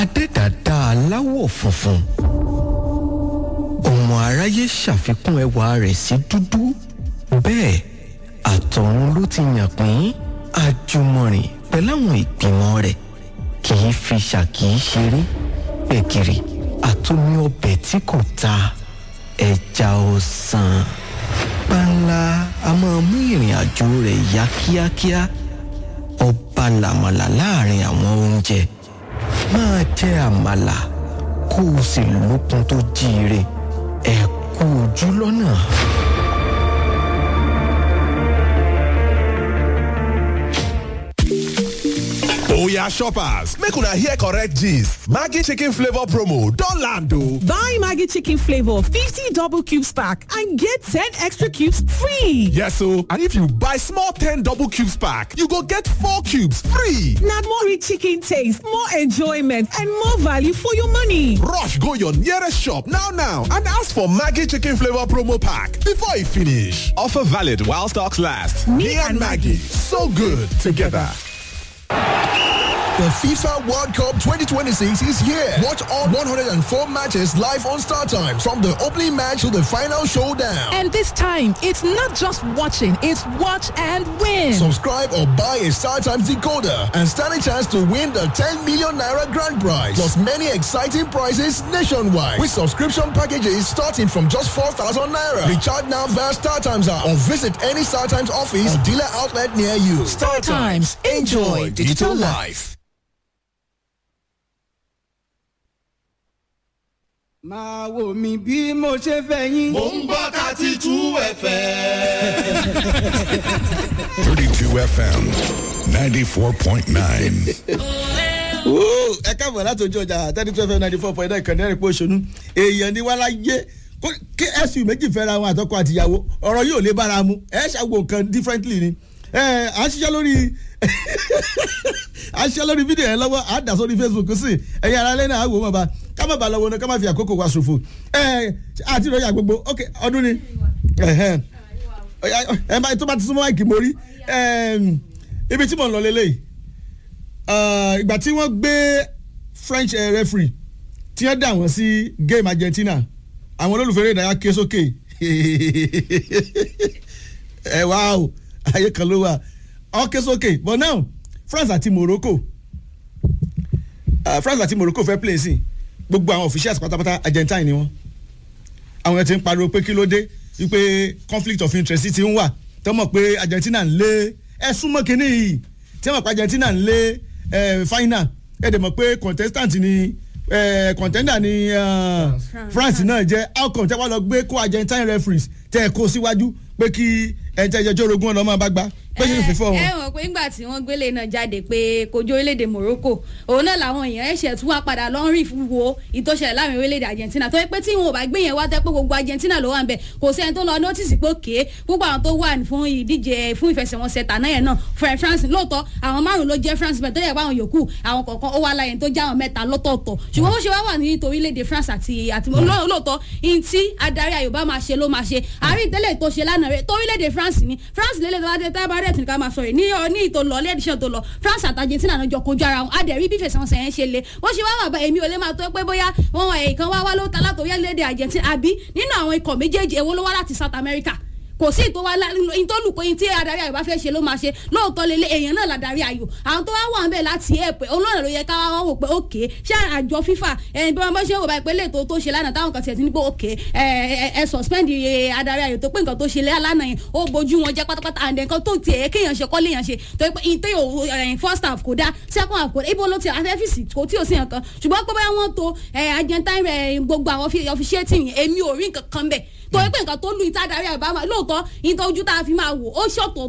adẹ́dàdá aláwọ̀ funfun ọmọ aráyé ṣàfikún ẹwà rẹ̀ sí dúdú bẹ́ẹ̀ àtọ̀run ló ti yàn pín àjùmọ̀rìn pẹ̀láwọn ìgbìmọ̀ rẹ̀ kì í fi ṣàkì í ṣeré gbẹ̀gìrì àtomi ọbẹ̀ tí kò ta ẹja ọ̀sán panla a máa mú ìrìn àjò rẹ̀ yá kíákíá ọba làmàlà láàrin àwọn oúnjẹ máa jẹ àmàlà kó o sì lókun tó jíire ẹ kú ojú lọ́nà. Oya shoppers, make una hear correct gist. Maggi chicken flavor promo don land o. Buy Maggie Chicken Flavor 50 double cubes pack and get 10 extra cubes free. Yes o, and if you buy small 10 double cubes pack, you go get 4 cubes free. Now more rich chicken taste, more enjoyment and more value for your money. Rush go your nearest shop now now and ask for Maggi chicken flavor promo pack before e finish. Offer valid while stocks last. Me, and Maggie, so good together. The FIFA World Cup 2026 is here. Watch all 104 matches live on Star Times from the opening match to the final showdown. And this time, it's not just watching, it's watch and win. Subscribe or buy a Star Times decoder and stand a chance to win the 10 million naira grand prize. Plus many exciting prizes nationwide with subscription packages starting from just 4,000 naira. Recharge now via Star Times app or visit any Star Times office or dealer outlet near you. Star Times. Enjoy digital life. máa wò mí bí mo ṣe fẹ́ yín. Mo ń gbọ́ thirty two ẹ̀fẹ̀. 32 FM 94.9. Ooo, ẹ káàbọ̀ láti ojú ọjà thirty two fm ninety four point nine kàndé ẹ̀rìnpọ̀ òṣònú èèyàn ni wá láyé kó- kí ẹ̀sùn méjì fẹ́ra wọn àtọkọ àtìyàwó ọ̀rọ̀ yóò lè bára mu ẹ̀ ṣàgbọ̀ nǹkan differently ni ẹ̀ à ń ṣiṣẹ́ lórí à ń ṣiṣẹ́ lórí fídíò yẹn lọ́wọ́ à ń dà sórí facebook sí ẹ̀yin ara lẹ́nu àwò wọn bá ká má ba lọ́wọ́ náà ká má fi àkókò wa ṣòfò ẹ̀ àti ìròyìn àgbogbo ok ọdún ni ẹ̀hẹ́n ẹ bá tó bá ti súnmọ́ máìkì mórí ibi tí mò ń lọ lélẹ́yìí Ah, ìgbà tí wọ́n gbé french eh, referee tí wọ́n dà wọ́n sí game argentina àwọn olólùfẹ́ eré ìdárayá ké sókè ẹ wá o ayé kan ló wà ọ ké sókè but now france àti morocco ah, france àti morocco fẹ́ play sí gbogbo àwọn officials pátápátá argentine ni wọ́n àwọn yẹn ti ń pariwo pé kí ló dé wípé conflict of interest ti ń wà tó mọ̀ pé argentina ń lé ẹ súnmọ́ kínní yìí tí wọ́n mọ̀ pé argentina ń lé ẹ final ẹ dẹ̀ mọ̀ pé contestant ni ẹ contender ni uh, france náà jẹ́ outcome tẹ́ wá lọ gbé kó argentine referees tẹ́ ẹ kó síwájú pé kí ẹ jẹ́ ẹjọ́ orogún ọ̀nà máa bá gbá pé kí n fífọ́ wọn. ẹ mọ̀ pé ńgbà tí wọ́n gbélé náà jáde pé kojú orílẹ̀-èdè Morocco òun náà làwọn èèyàn ẹ̀ṣẹ̀ tún wá padà lọ ń rí wo ìtòṣẹ̀lẹ̀ láàrin orílẹ̀-èdè Argentina tó yẹ pé tí wọn ò bá gbé yẹn wá tẹ́ pé gbogbo Argentina ló wà ń bẹ̀ kò sẹ́ni tó lọ nọ́tìsì pé òkè gbogbo àwọn tó wà fún ìdíje fún ìfẹsẹ̀wọnsẹ̀ tàná yẹn náà fún France lóòótọ́ àwọn márùn ló jẹ́ France bẹ́ẹ̀ tó yẹ pé àwọn yòókù àwọn kọ̀ọ̀kan ó wá láyé tó já àwọn mẹ́ta lọ́tọ̀ọ̀tọ̀ ṣùgbọ́n bó ṣe wá wà ní orílẹ̀-èdè France àti àti lóòótọ́ ihun tí adarí Yorùbá máa ṣe ló máa ṣe àárín ìtẹ́lẹ̀ tó ṣe lánàá rẹ̀ torílẹ̀-èdè France ni France lélẹ̀ tó bá dé tábàárẹ̀ tí ká máa sọ yìí ní ọ ní ìtò lọ lẹ́díṣẹ́ tó lọ France àti Argentina náà jọ kojú ara wọn adẹ̀rí bí fẹsẹ̀wọnsẹ̀ yẹn ṣe le wọ́n ṣe wá wà bá èmi ò lè máa tó pé bóyá wọn wọ èèkan wá wá ló ta látòrí ẹlẹ́dẹ̀ Argentina àbí nínú àwọn ikọ̀ méjèèjì èwo ló wá láti South America kò sí ìtò wa ìtòlùkọ yín tí adarí ayò bá fẹ́ ṣe ló máa ṣe lóòótọ́ lélẹ̀ èèyàn náà ladarí ayò àwọn tó wá wà ń bẹ̀ láti ẹ̀pẹ̀ olóòrè ló yẹ ká wá wò pé òkè ṣé àjọ FIFA ẹni bí wọ́n bá ṣe wò bá ìpínlẹ̀ tó tó ṣe lánàá táwọn kan tiẹ̀ ti ní pé òkè ẹ suspend adarí ayò tó pé nǹkan tó ṣe lánàá yẹn ó bójú wọn jẹ́ pátápátá and nǹkan tó tiẹ̀ kéèyàn ṣe kọ́ léèyàn ṣe tó pé ìtẹ́ first half kò dá second half kò dá ibo ló ti àtẹ́fìsì kò tí ò sí nǹkan ṣùgbọ́n pé báyà wọ́n to Argentine gbogbo àwọn officiating èmi ò rí nǹkan kan bẹ́ẹ̀ torí pé nǹkan tó lu ìta darí àbá máa lóòótọ́ ìtọ́jú tá a fi máa wò ó ṣọ̀tọ̀